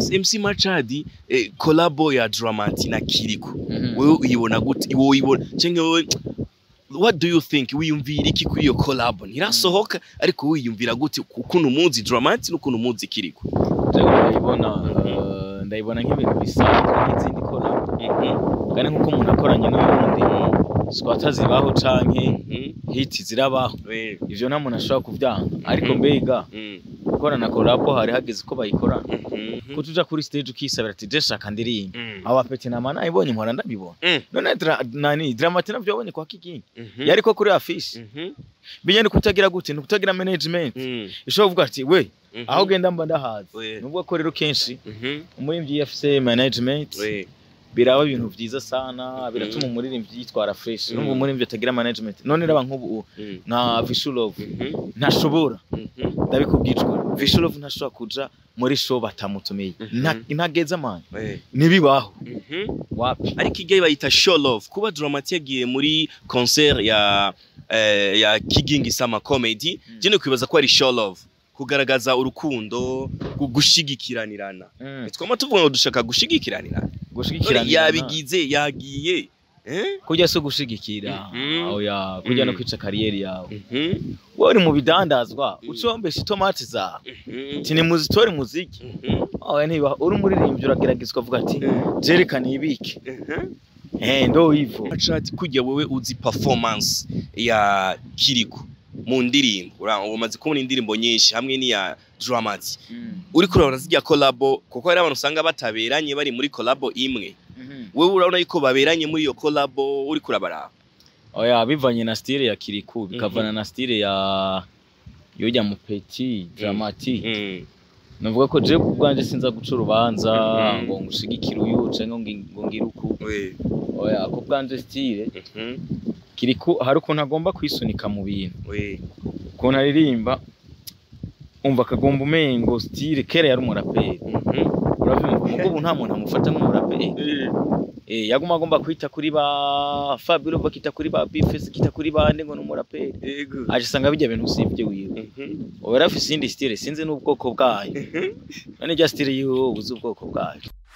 MC Machadi eh, collabo ya Dramati na Kiriko Mhm. wewe uyibona gute wowe uyibona canke wowe what do you think wiyumvira iki kuri iyo collabo ntirasohoka ariko wiyumvira gute ukuntu umuzi Dramati n'ukuntu umuzi Kiriko Jewe ndayibona eh, ndayibona nk'ibintu bisanzwe nk'izindi collab kandi nk'uko umuntu akoranye n'uwundi squatter zibaho canke hiti zirabaho Eh, ivyo nta muntu ashobora kuvyanga ariko Mhm. mbega mm, gukorana collabo hari hageze ko bayikorana mhm, ko tuja kuri stage ukisabira ati je shaka ndirimba mm, aba peti na mana ibonye mpora ndabibona Mm. none dra, nani dramati navyo wabonye kwa kigingi mhm, yariko kuri affiche mhm, binyene kutagira gute nukutagira management mm, ishobora kuvuga ati we mhm, aho ugenda mba ndahazi We. nubwo ko rero kenshi mhm, umuririmbyi iyo afise management we, biraba ibintu vyiza sana biratuma umuririmbyi yitwara fresh Mm. nubwo umuririmbyi atagira management none raba nk'ubu mm, nka Vishulov mhm, ntashobora mhm, ndabikubwijwe Vishulov ntashobora kuja muri show batamutumiye Mhm. Nta- ntageza amana we, nibibaho mhm. wapi ariko igihe bayita show love kuba Dramati yagiye muri concert ya eh, ya Kigingi Sama Comedy Mm. je kwibaza ko ari show love kugaragaza urukundo gu- gushigikiranirana Mm. twama tuvuga ngo dushaka gushigikiranirana None gushigikirana yabigize yagiye eh kujya so gushigikira Mhm. oya kujya no Mhm. kwica kariyeri yawe mhm wowe uri mu bidandazwa Mhm. ucombesha itomati zawe mhm ati ni muzitore muziki mhm oya niba uri umuririmbyi uragerageza ukavuga ati jerekana ibike mhm eh ndo ivo Machati kujya wowe uzi performance ya Kiriko mu ndirimbo ura- umaze kubona indirimbo nyinshi hamwe n'iya Dramati uri kurabona zijya collabo kuko hari abantu usanga bataberanye bari muri collabo imwe wewe urabona yuko baberanye muri iyo collabo uri kurabaraba oya bivanye na style ya kiriku bikavana na style ya yojya mu petit dramatique mm. navuga ko je kubwanje sinza guca urubanza Mhm. ngo ngushigikire uyu canke ngo ngi- ngo ngire uku we oya ko bwanje style mhm kiriku hari ukuntu agomba kwisunika mu bintu we ukuntu aririmba umva akagomba umengo style kera yari umuraperi mhm uravyumva mugo ubu nta muntu amufata nk'umuraperi eh yaguma agomba kwita kuri ba Fabio bakita kuri ba Bifes kita kuri bande ngo ni umuraperi yego aje sanga bijya bintu usibye wiwe mhm ubu yari afise iyindi style sinzi n'ubwoko bwayo none ijya style yiwe wowe uzi ubwoko bwayo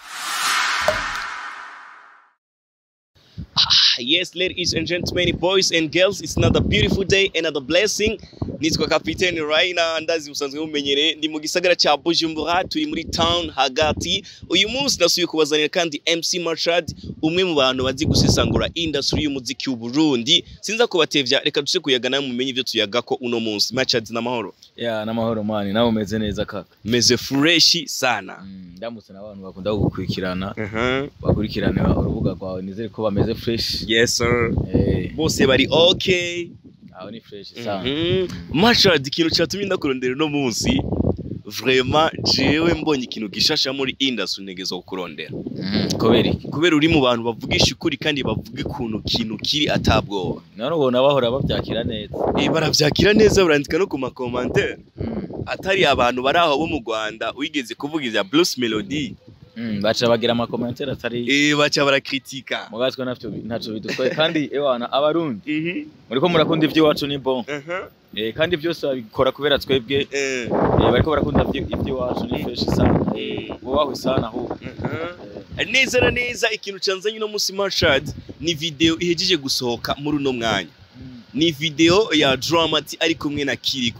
Yes, ladies and gentlemen, boys and girls, it's another beautiful day, another blessing. Nitwa Kapiteni Raina, ndazi musanzwe mumenyereye, ndi mu gisagara ca Bujumbura, turi muri town hagati. Uyu munsi nasubiye kubazanira kandi MC Machad, umwe mu bantu bazi gusesangura industry y'umuziki w'u Burundi. Sinza kubatevya, reka duce kuyagana mumenye ivyo tuyagako uno munsi. Machad n'amahoro. ya n'amahoro mani nawe umeze neza kaka Meze fresh sana. Mm, ndamutse n'abantu bakunda gukurikirana Uh-huh. bakurikirana urubuga rwawe nizere ko bameze fresh Yes sir. eh Bose bari okay. aho ni fresh sana Mhm. Machad ikintu cyatumye ndakurondera uno munsi vraiment jewe mbonye ikintu gishasha muri industry ntegezwa kukurondera Mhm, kubera iki kubera uri mu bantu bavugisha ukuri kandi bavuga ikuntu kintu kiri atabwoba none ubona bahora babyakira neza eh baravyakira neza barandika no ku ma commentaire Mm, atari abantu bari aho bo mu Rwanda wigeze kuvuga ivya Blues Melody mm, baca bagira amakomentere atari eh baca barakritika mugatwe navyo ntacyo bidutwaye kandi ewana abarundi mhm muriko murakunda ivy'iwacu ni bon aha eh, kandi byose babikora kubera twebwe eh eh, bariko barakunda ivyi- ivy'iwacu ni fresh sana eh, Mm. bubahwe sana ahubwo aha neza na neza ikintu canzanye uno munsi Machad ni video ihejeje gusohoka muri uno mwanya Mm. ni video ya Dramati ari kumwe na Kiriko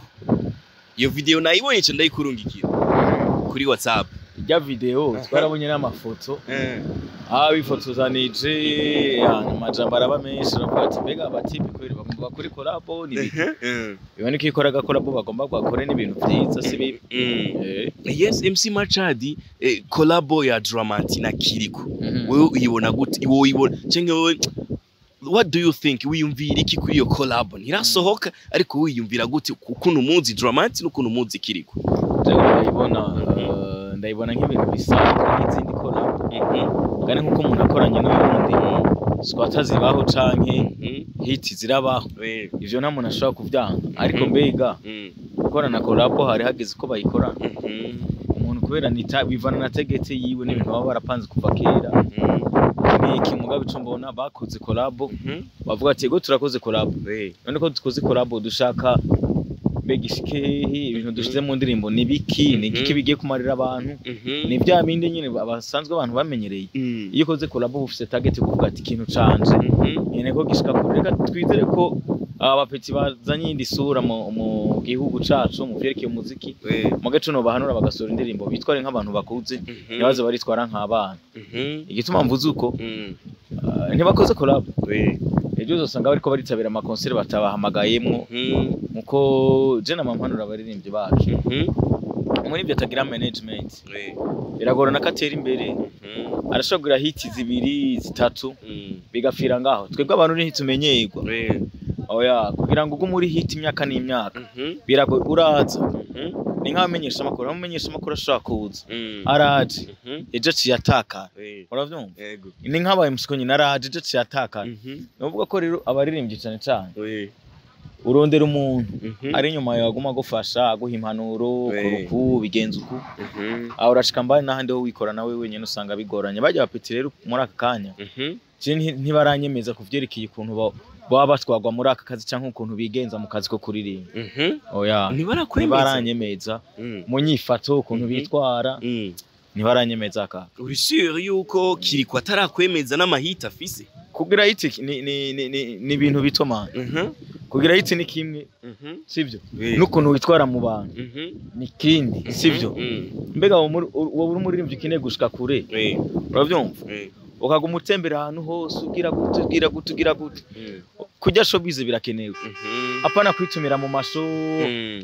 iyo video nayibonye nca ndayikurungikira kuri WhatsApp ijya video twarabonye n'amafoto eh aha bifotozanije amajambo araba menshi aravuga ati mbega abatipi kweri bagomba kuri kolabo ni ibiki eh biboneka iyo ikora agakolabo bagomba bakore n'ibintu vyiza si bibi mm. Eh, yes MC Machad eh, collabo ya Dramati na Kiriko mhm. wewe uyibona gute wowe uyibona canke wowe what do you think wiyumvira iki kuri iyo collabo ntirasohoka ariko wiyumvira gute ukuntu umuzi Dramati n'ukuntu umuzi Kiriko Jewe ndayibona eh, ndayibona nk'ibintu bisanzwe nk'izindi kolabo kandi nk'uko umuntu akoranye n'uwundi squatter zibaho canke hiti zirabaho we ivyo nta muntu ashobora kuvyanga ariko mbega mm. gukorana kolabo hari hageze ko bayikorana Mhm. umuntu kubera nita bivana na tegete yiwe n'ibintu baba barapanze kuva kera Mhm. niki mugabe ico mbona bakoze kolabo Mhm. bavuga ati ego turakoze kolabo we none ko dukoze kolabo dushaka mbega ishike hehe ibintu dushize mu ndirimbo ni biki ni igiki Mhm. bigiye kumarira abantu Mhm. ni bya bindi nyine basanzwe abantu bamenyereye Mm. iyo ukoze kolabo uba ufise target kuvuga ati ikintu canje Mhm. nyene ko gishika kure reka twizere ko aba bapeti bazanye iyindi sura mu, mu gihugu cacu mu vyerekeye umuziki Eh. mu gace no bahanura bagasohora indirimbo bitware nk'abantu bakuze Mhm. ntibaze baritwara nk'abana Mhm. igituma mvuze uko Mm. uh, ntibakoze kolabo Eh. ejo uzosanga bariko baritabira amakonseri batabahamagayemwo Mhm. muko je namampanura abaririmbyi bacu Mhm. muri ivyo atagira management Eh. biragorana ko atera imbere Mhm. arashobora kugira hiti zibiri zitatu Mm. bigapfira ngaho twebwe abantu ntitumenyerwa Eh. oya kugira ngo ugume uri hiti imyaka n'imyaka Mhm. biragoye uraza Mhm. ni nk'abamenyesha amakuru abamenyesha amakuru ashobora kuza Mm. araje Mhm. ejo aciye atakara Eh. uravyumva Yego. ni nk'abaye musiko nyine araje ejo aciye atakara Mhm. ni ukuvuga ko rero abaririmbyi cane cane Eh. urondera umuntu Mhm. ari inyuma yawe aguma agufasha aguha impanuro Eh. kora uku bigenza uku Mhm. aho urashika mbari n'ahandi ho wikora nawe wenyine usanga bigoranye bajya bapeti rero muri aka kanya Mhm. je nti- ntibaranyemeza ku vyerekeye ukuntu ba- baba batwagwa muri aka kazi canke ukuntu bigenza mu kazi ko kuririmba Mhm. oya Ntibarakwemeza. ntibaranyemeza Mm. mu nyifato ukuntu Mhm. bitwara Mm. ntibaranyemeza kaka uri sure yuko kiriko atarakwemeza n'amahita afise kugira hiti ni ni ni ni- ni ibintu bito man Mhm. kugira hiti ni kimwe Mhm. sivyo Eh. n'ukuntu witwara mu bantu Mhm. ni kindi sivyo Mm. mbega wowe muri- wowe uri umuririmbyi ukeneye gushika kure Eh. uravyumva Eh. ukaguma utembera ahantu hose ugira gute ugira gute ugira gute Mm. kurya showbiz birakenewe Mhm. apana kwitumira mu masho Mm.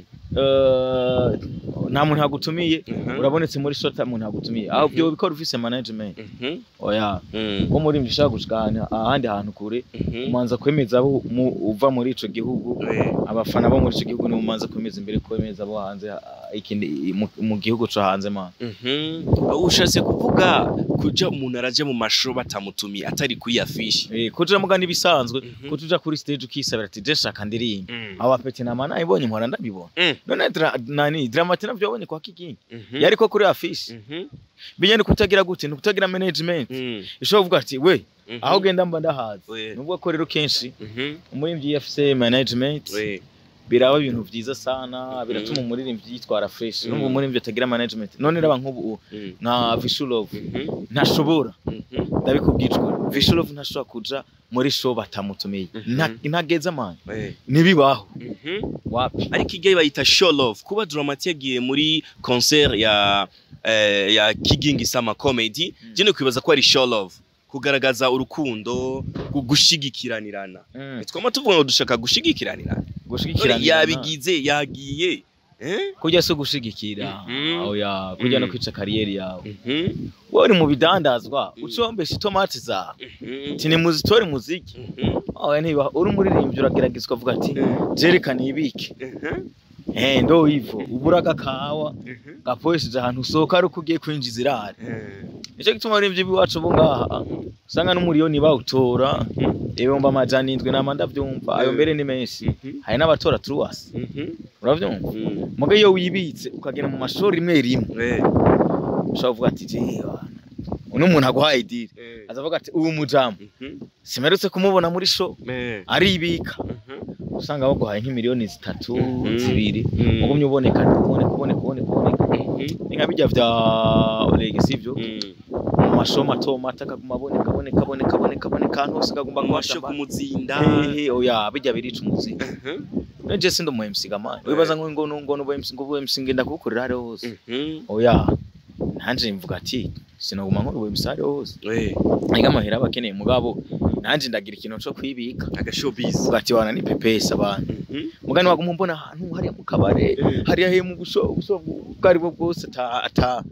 eh, nta muntu yagutumiye Mhm. urabonetse muri show nta muntu yagutumiye aho byo bikora ufise management Mhm. oya Mm. wo muri ushaka gushika ahantu- ahandi hantu kure Mhm. umanza kwemeza abo mu- uva muri ico gihugu Eh. abafana bo muri ico gihugu nibo umanza kwemeza imbere kwemeza abo hanze ah, ikindi mu- mu gihugu co hanze man Mhm. ushatse kuvuga kuja umuntu araja mu mashuro batamutumiye atari kuri ya fishi Eh, kuja muga nibisanzwe Mhm. kutuja kuri stage ukisabira ati je shaka ndirimba Mm. aba peti na mana ibonye mpora ndabibona Mm. none dra, nani dramati navyo wabonye kwa kigingi Mhm. yariko kuri afishi Mhm. binye ni kutagira gute ni kutagira management Mm. ishobora kuvuga ati we Mhm. aho ugenda mba ndahazi We. nubwo ko rero kenshi Mhm. umuririmbyi iyo afise management We. biraba ibintu vyiza sana biratuma umuririmbyi yitwara fresh Mm. numva umuririmbyi atagira management none raba nk'ubu Mm. nka Vishulov Mhm. ntashobora Mhm. ndabikubwicwa Vishulov ntashobora kuja muri show batamutumiye Mhm. Nta- ntageza man We. nibibaho Mhm. wapi ariko igihe bayita show love kuba Dramati yagiye muri concert ya eh, ya Kigingi Sama Comedy Mm. je kwibaza ko ari show love kugaragaza urukundo gu- gushigikiranirana Mm. twama tuvuga ngo dushaka gushigikiranirana none gushigikira yabigize yagiye eh kujya so gushigikira Mhm. oya kujya no Mm. kwica kariyeri yawe Mhm. wowe uri mu bidandazwa Mm. ucombesha itomati zawe Mhm. ati nimuzitore muziki Mhm. oya ntiba uri umuririmbyi uragerageza ukavuga ati jerekana ibiki Mhm. eh ndo ivo ubura agakawa Mhm. gaporesheje ahantu usohoka ari uko ugiye kwinjiza irari Eh. nicyo gituma abaririmbyi b'iwacu bo ngaha usanga n'umuriyoni bawutora ibihumbi amajana indwi nama ndavyumva ayo Mm. mbere ni menshi Mhm. hari n'abatora truwasi Mhm. uravyumva Mhm. muga iyo wibitse ukagera mu mashuri rimwe rimwe Eh. ushobora kuvuga ati jewe uno muntu aguhaye idiri Eh. azavuga ati ubu mujamu Mhm. simerutse kumubona muri show Eh. aribika Mhm. usanga baguhaye nk'imiliyoni zitatu Mhm. zibiri Mhm. ugumye uboneka uboneka uboneka uboneka uboneka Mhm. ni nka bijya vya Oleg sivyo Mhm. mu mashow mato mato akaguma aboneka aboneka aboneka aboneka aboneka ahantu hose akagomba amasho kuhashamba kumuzinda hehe oya bijya birica umuzi Mhm. none je sindi umu MC gamani wibaza ngo ngo ngo ngo MC ngo ubu MC ngenda kugukorera hariho hose Mhm. oya nanje mvuga ati sinoguma nkora ubu MC hariho hose Eh. ariko amahera aba akeneye mugabo nanje ndagira ikintu co kwibika agashowbiz uvuga ati wana ni pepesa abantu Mhm. mugani waguma mbona ahantu hariya mu kabare Eh. hariya he mu buso buso bwo ari bwo bwose ata ata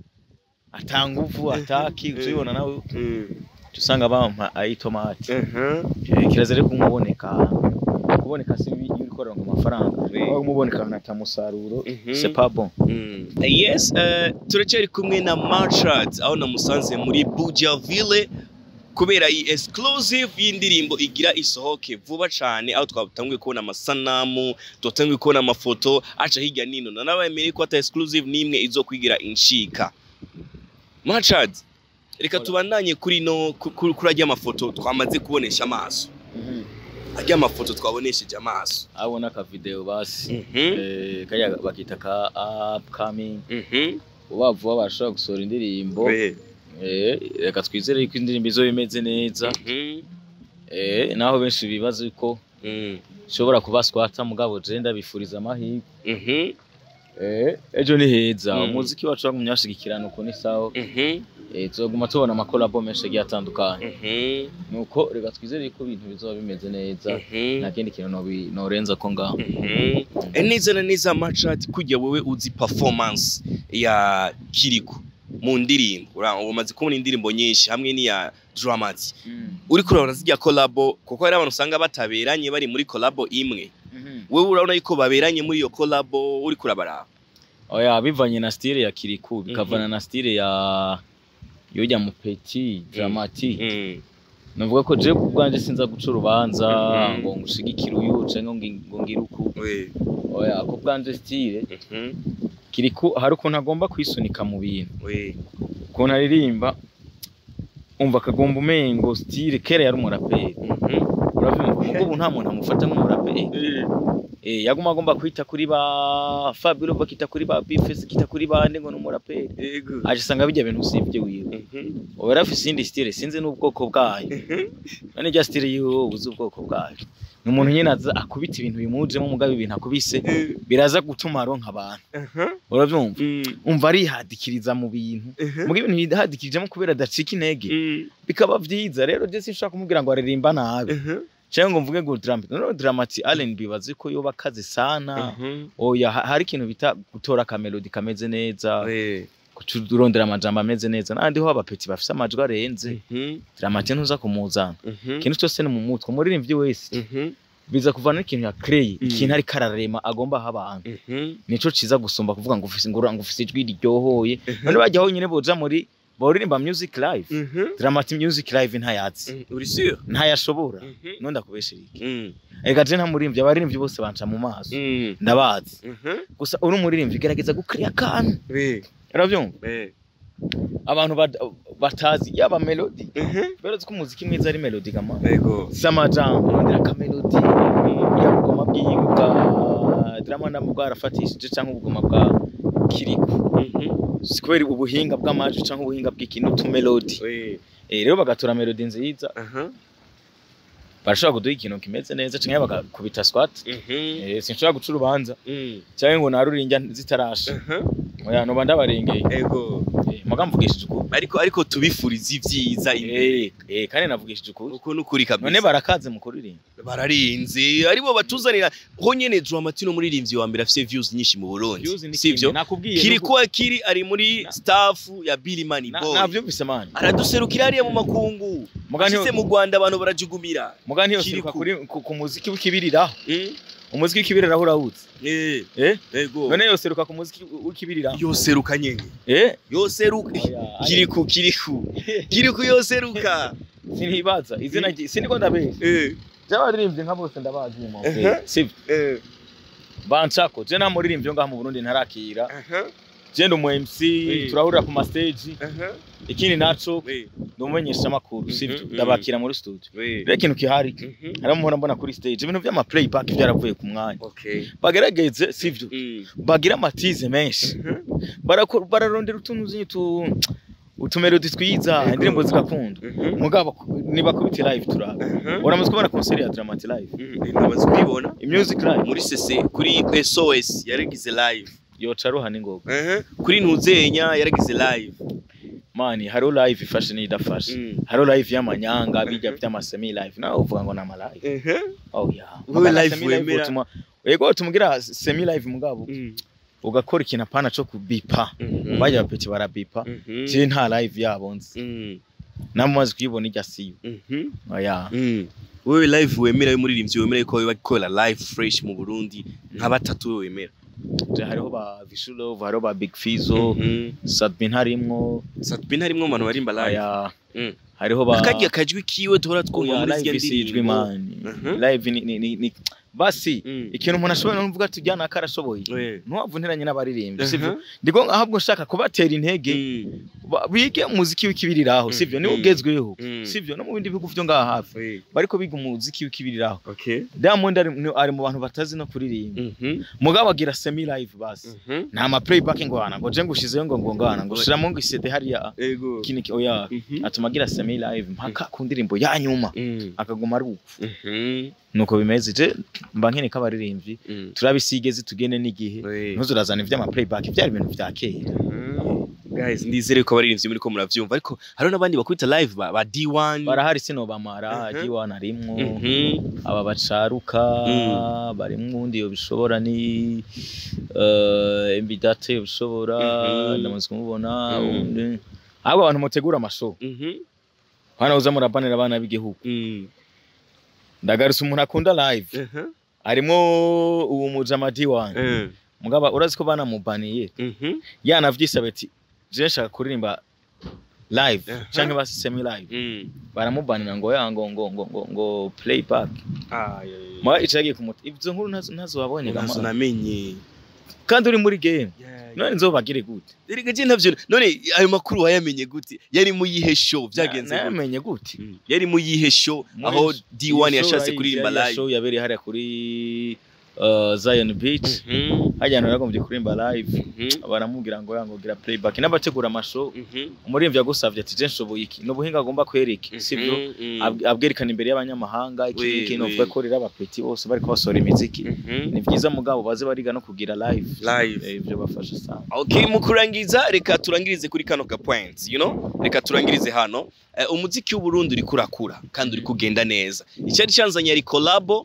ata nguvu ataki uzibona nawe Mhm. usanga bampa ayitomati Mhm. kirazira rero kumuboneka kuboneka si bibi iyo uri korera ngo amafaranga Oui. aho kumuboneka ahantu ata musaruro Mhm. c'est pas bon Mm. yes uh, turacyari kumwe na Marchard aho namusanze muri Bujaville kubera iyi exclusive y'indirimbo igira isohoke vuba cyane aho twatangiye kubona amasanamu twatangiye kubona amafoto aca hirya nino nanabemereye ko ata exclusive n'imwe izo kwigira inshika Marchard reka Hola. tubandanye kuri no ku- ku- kuri ajya amafoto twamaze kubonesha amaso arya amafoto twabonesheje amaso abona aka video basi Mhm. eh kaya bakita ka upcoming Mhm. vuba vuba bashobora gusohora indirimbo We. eh reka twizere ko indirimbo izo bimeze neza Mhm. eh naho benshi bibaza ko Mm. ishobora kuba swata mugabo je ndabifuriza amahirwe Mhm. eh ejo ni heza Mm. umuziki wacu wagumye washigikirana uko ni sawa Mhm. eh tuzoguma tubona amakolabo menshi agiye atandukanye Mhm. nuko reka twizere ko ibintu bizoba bimeze neza Mhm. nta kindi kintu nobi- norenza ko ngaho Mhm. Eh, neza na neza machati kujya wewe uzi performance ya Kiriku mu ndirimbo ura- umaze kubona indirimbo nyinshi hamwe n'iya Dramati uri kurabona zijya collabo kuko hari abantu usanga bataberanye bari muri collabo imwe wewe urabona yuko baberanye muri iyo collabo uri kurabaraba oya bivanye na style ya kiriku bikavana na style ya yoja mupeti dramati Mm. navuga ko je kubwanje sinza guca urubanza Mhm. ngo ngushigikire uyu canke ngo ngi- ngo ngire uku We. oya kubwanje style Mhm. kiriku hari ukuntu agomba kwisunika mu bintu We. ukuntu aririmba umva akagomba umengo style kera yari umuraperi Mhm. uravyumva mugo ubu nta muntu amufata nk'umuraperi Eh. eh yaguma agomba kwita kuri ba Fabio bakita kuri ba Bifes kita kuri bande ngo n'umuraperi Ego. aje sanga bijya bintu usibye wiwe Mhm. ubu yari afise iyindi style sinzi n'ubwoko bwayo Mhm. none irya style yiwe uzi ubwoko bwayo ni umuntu nyine aza akubita ibintu bimujemo mugabo ibintu akubise Eh. biraza gutuma aronka abantu Aha. uravyumva Mm. umva arihadikiriza mu bintu Mhm. muga ibintu yihadikirijemo kubera adacika intege Mm. bikaba vyiza rero je sinshaka kumubwira ngo aririmba nabi Mhm. cyangwa ngo mvuge ngo dramati none dramati Allen bibazi ko yoba akaze sana Mhm. oya ha- hari ikintu bita gutora akamelodi kameze neza We. kurondera amajambo ameze neza n'ahandi ho abapeti bafise amajwi arenze Mhm. dramati ntuza kumuzana Mhm. ikintu cyose ni mu mutwe umuririmbyi wese Mhm. biza kuvana n'ikintu ya krey Mm. ikintu ariko ararema agomba aha abantu Mhm. nico ciza gusumba kuvuga ngo ufise ngura ngo ufise ijwi riryohoye none bajya honyine boja muri boririmba music live Mhm. dramati music live ntayazi Mm. Uri sure? ntayashobora Mhm. none ndakubeshera iki Mm. ega je nta muririmbyi abaririmbyi bose banca mu maso Mm. ndabazi Mhm. gusa uri umuririmbyi gerageza gukriya akantu We. uravyumva We. abantu bad- batazi yaba melody Mhm. berazi ko umuziki mwiza ari melody kama Ego. si amajambo ndira akamelodi yaba ubugoma bwiwe bwa drama na bwarafatishije cyangwa ubugoma bwa kiriku Mhm. si kubera ubuhinga bw'amajwi cyangwa ubuhinga bw'ikintu utumelodi We. eh rero bagatora melodi nziza Aha. barashobora kuduha ikintu kimeze neza cyangwa bagakubita swat Mhm. eh sinshobora guca urubanza Mm. cyangwa ngo narurinjya zitarasha Aha. oya noba ndabarengeye Ego. eh muga mvugishije ukuri Ariko ariko tubifuriza ivyiza imbere. eh eh kandi navugishije ukuri Uko nukuri kabisa. none barakaze mu kuririmba bararinze aribo batuzanira ho nyene Dramatino muririmbyi wa mbere afise views nyinshi mu Burundi Views ni sivyo kimwe, nakubwiye kiri nuko- kuwa kiri ari muri Na- staff ya Billy Money na- Boy navyumvise mani araduserukira hariya mu makungu muga ntiyo- ashitse mu Rwanda abantu barajugumira muga Kiri ntiyoseruka ku- kuri ku ku muziki w'ikibiriraho Mm? umuziki w'ikibiriraho urawuzi eh eh ego none yoseruka ku muziki w'ikibiriraho yoseruka nyene eh yoseruka Oya, kiriku kiriku kiriku yoseruka sinibaza izina rye siniko ndabeshya eh by'abaririmbyi nka bose ndabazi mu Aha. sivyo eh bancako je nta muririmbyi wo ngaha mu Burundi ntarakira aha je ndi umu MC Eh. turahurira ku ma stage aha ikindi naco we ndi umumenyesha makuru Mhm, sivyo mhm. ndabakira muri studio we rero ikintu kihari Mhm. hari muhora mbona kuri stage ibintu vy'ama playback byaravuye ku mwanya okay bagerageze sivyo Mm. bagira amatize menshi Mhm. barakora bararondera utuntu zinyi tu utumelodi twiza Yego. indirimbo zigakundwa Mhm. mugabo nibakubite live turaba Mhm. uramaze kubona concert ya Dramati live Mm, ndamaze kubibona music live muri CC kuri SOS yaragize live yoca ruha n'ingoga Mhm. kuri ntuzenya yaragize live mani hariho live ifashe n'idafashe Mm. hariho live y'amanyanga bijya by'ama semi live nawe uvuga ngo ni ama live Mhm. oh yeah Wowe Magana live semi live wemera? utuma yego tumugira semi live mugabo Mm. ugakora ikintu apana co kubipa Mhm. bajya abapeti barabipa Mhm. je nta live yabo nzi Mm. namaze kuyibona ijya siyo Mhm. oya Mm. wewe live wemera y'umuririmbyi wemera ko bakora live fresh mu Burundi nka batatu we wemera je hariho ba Vishulove hariho ba Big Fizo Mhm. Sadbin harimwo Satbin harimwo abantu barimba live aya Mm. hariho ba akarya kajwi kiwe duhora twumva Oya, muri live zirya isijwe ndirimbo mani Mhm. live ni, ni, ni, ni basi Mm. ikintu umuntu ashobora no kuvuga ati jyana akarashoboye Eh. ntuwava unteranye n'abaririmbyi Mhm. sivyo ndiko ahubwo nshaka kubatera intege Mm. ba- bige umuziki w'ikibiriraho sivyo niwo Mhm. ugezweho Mm. sivyo no mu bindi bihugu vyo ngaha hafi Eh. bariko biga umuziki w'ikibiriraho Okay. Diamond ari, ni- ari mu bantu batazi no kuririmba Mhm. mugabo agira semi live basi Mhm. nta ma playback ngo hana ngo je ngushizeyo ngo ngo ngana ngo shiramo ngo isede hariya Ego. kiniki oya Mhm. atuma agira semi live mpaka ku ndirimbo ya nyuma Mm. akaguma ari upfu Mhm. nuko bimeze je mba nkene k'abaririmbyi Mm. turabisigeze tugene n'igihe Eh. ntuzurazana ivy'ama playback vyari ibintu vya kera guys ndizere ko abaririmbyi muri ko muravyumva ariko hariho n'abandi bakubita live ba, ba D1 barahari sinobamara Mhm. jiwana arimwo Mhm. aba bacaruka Mm. barimwo undi yobishobora ni uh, embidate yobishobora Mhm. ndamaze kumubona Mm. undi ahubwo abantu mutegura amashow Mhm. hana uza murabanira abana b'igihugu Mm. ndagarutse umuntu akunda live Mhm. arimwo uwo mujama diwan Eh. mugaba urazi ko banamubaniye Mhm. yanavyisabe ati je nshaka kuririmba live Aha. canke basi semi live Mm. baramubanira ngo ya ngo ngo ngo ngo, ngo playback Ah, yeah, yeah. mwa icagiye kumuta ivyo nkuru ntazo ntazo wabonye Ntazo gama namenye kandi uri muri game Yeah, none nzobagire gute Erega je ntavyo none ayo makuru wayamenye gute yari mu yihe show byagenze gute namenye gute Mm. yari mu yihe show Muri aho sh- D1 Iyo yashatse show kuririmba yari- yari live show yabereye hariya kuri uh, Zion Beach Mhm. hajya ahantu yaragombye kuririmba live Mhm. baramubwira ngo yango gira playback n'abategura amashow Mhm. umuririmbyi yagusavye ati je nshoboye iki n'ubuhinga agomba kwereka sivyo Mhm. Ab- abwerekana imbere y'abanyamahanga iki Oui, iki oui. novuga ko rero abapeti bose bariko basohora imiziki Mhm. ni vyiza mugabo baze bariga no kugira live Live. Eh, ivyo bafasha sana Okay, mu kurangiza reka turangirize kuri kano ka point, you know? Reka turangirize hano. Eh, umuziki w'Uburundi uri kurakura kandi uri kugenda neza. Icyari cyanzanye yari collabo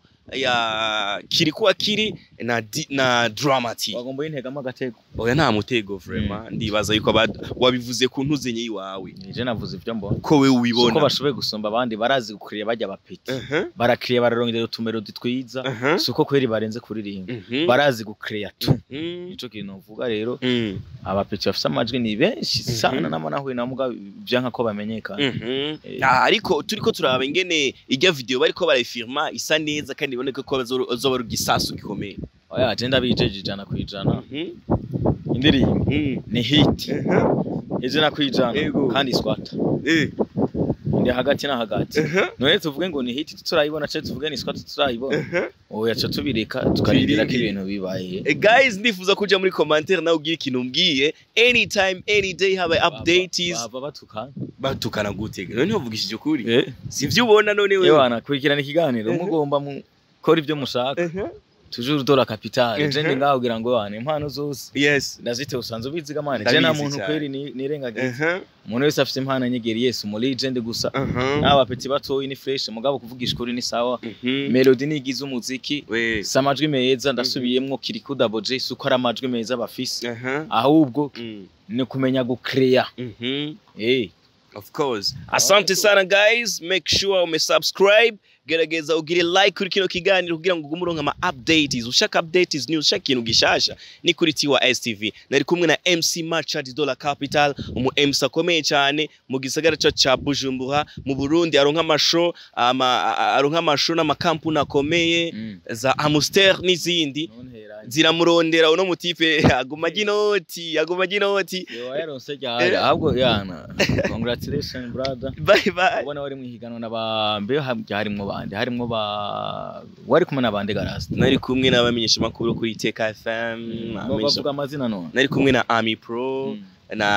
ya Kirikuwa Kiri na Di- na Dramati. wagomba yintegamo agatego Oya nta mutego vraiment. Ndibaza yuko abad- wabivuze ku ntuzenye yiwawe. nije navuze ivyo mbona Ko we uko ubibona. bashoboye gusumba abandi barazi gukuriya bajya abapeti Mhm. barakiriya bararongera utumero twiza Mhm. si uko kweri barenze kuririmba Mhm. barazi gukiriya tu Mhm. nico kintu novuga rero Mhm. abapeti bafise amajwi ni benshi Mhm. sana nama nahuye na muga vyanka ko bamenyekana Mhm. Eh. Ah, ariko turiko turaba ingene ijya video bariko barayifirma isa neza kandi iboneka ko bazo- bazoba ari igisasu gikomeye. oya je ndabijeje ijana kwijana Mhm. indirimbo Mhm. ni hit Mhm. ijana kwijana Yego. kandi swata Eh. ndi hagati na hagati Mhm. none tuvuge ngo ni hit turayibona ce tuvuge ni swata turayibona Mhm. oya ca tubireka tukarindira ko Twirinde. ibintu bibaye Eh, guys ndifuza kuja muri commentaire nawe ugira ikintu umbwiye anytime any day haba updates bava batukana batukana gute none ntuvugishije ukuri eh sivyo ubona none we Ewana kurikirana ikiganiro Mhm. mugomba mukora ibyo mushaka Mhm. toujours dola capital Mhm. je ndi ngaho kugira ngo wana impano zose yes ndazite usanzwe ubiziga mane je nta Ndabizi muntu cyane. kweri ni- nirengagiza Mhm. umuntu wese afite impano nyegeri yes muri legend gusa Mhm. n'abapeti batoyi ni fresh mugabo kuvugisha ukuri ni sawa Mhm. melody nigize umuziki we si amajwi meza ndasubiyemwo kiriko double j si uko ari amajwi meza bafise Mhm. ahubwo Mm. ni kumenya gucreya Mhm. eh Of course. Asante sana guys. Make sure ume subscribe. Gerageza ugire like kuri kino kiganiro kugira ngo ugume uronka ama updates. Ushaka updates news, ushaka ikintu gishasha ni kuri Tiwa STV. Nari kumwe na MC Machad Dollar Capital, umu MC akomeye cyane mu gisagara cyacu ca Bujumbura mu Burundi aronka amasho ama a- aronka amasho n'amakampuni akomeye mm. za Amstel n'izindi none heranye ziramurondera uno mutipe aguma ginoti aguma ginoti Yo yaronse ryari ahubwo yana congratulations brother bye bye ubona wari mwihiganwa n'abambe harimwo bande harimwo ba wari kumwe n'abande garasi nari kumwe n'abamenyesha makuru kuri Iteka FM bavuga amazina none nari kumwe na Ami Pro Mm,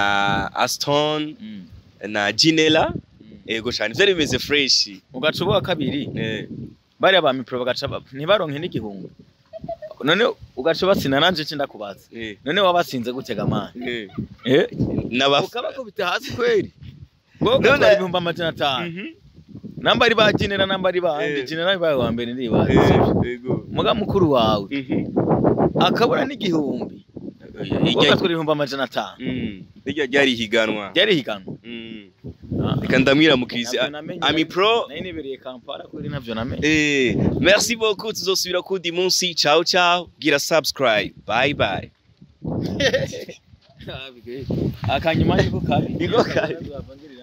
na Aston mm, na Ginela mm. ego cyane byari bimeze fresh ugaca ubuha kabiri eh bariya ba mipro bagaca ba- ntibaronke n'igihumbi none ugaca batsinda nanje nce ndakubaza eh none wabatsinze gutega amani eh eh n'aba ukabakubita hasi kweri bwo None- gatwara ibihumbi amajana atanu Mhm. namba ari ba Ginera namba ari bande Eh. Ginera ari bawe wa mbere ndibaza Eh, ego muga mukuru wawe Mhm. akabura n'igihumbi Irya- ugatwara ibihumbi amajana atanu Mm. irya ryari higanwa ryari higanwa Mm. Ah. reka ndamwira mukirizi Ntabwo namenye. Ami Pro nari nibereye kampala kuri navyo namenye eh merci beaucoup tuzosubira kundi munsi ciao ciao gira subscribe bye bye akanyuma niko kabi Niko kabi. Ntabwo